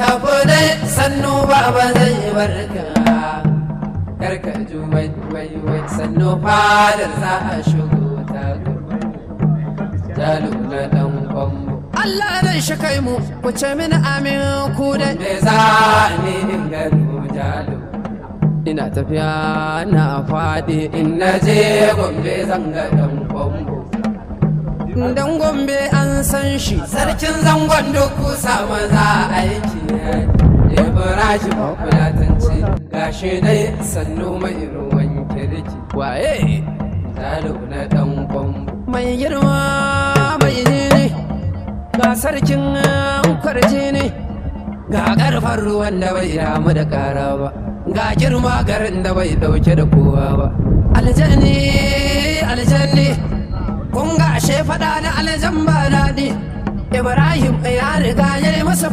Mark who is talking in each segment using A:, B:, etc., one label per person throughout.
A: tafi dai sannu baba zai barka karka ju wai wai wai sannu fadar za a shigo ta jalu na dan kwambo Allah zai shi kai mu ku ce mini amin ku dai me za ni in gano jalu ina tafiya na faɗi in na je gombe zanga dan kwambo dan gombe an san shi sarkin zangon duk kusa maza aiki ibrahim fulatanci gashi dai sannu mai ruwan kirki waye talo na dan kwambo mai girma mai ne ga sarkin kwarje ne ga karfan ruwan da bai damu da kara ba ga girma garin da bai dauke da kowa ba aljanni aljanni kun ga ashe faɗa na aljan ba daɗi ibrahim ya riga ya yi masa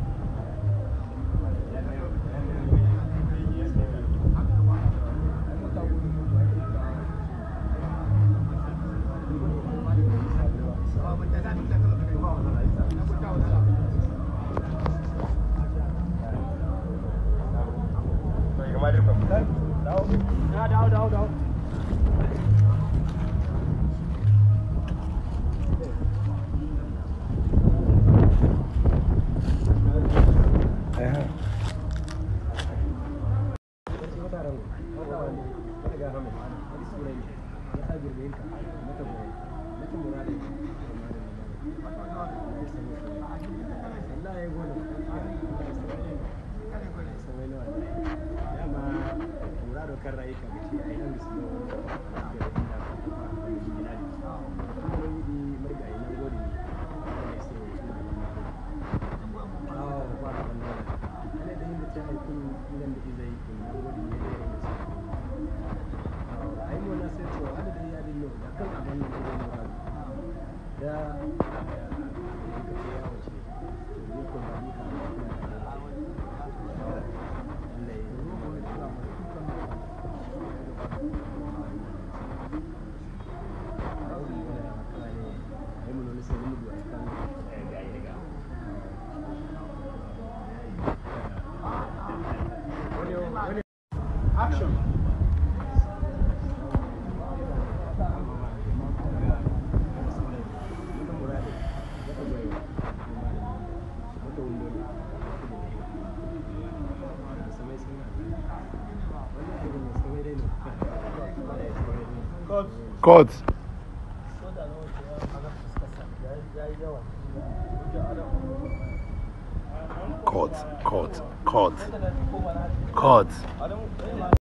B: Court. Court, court, court, court.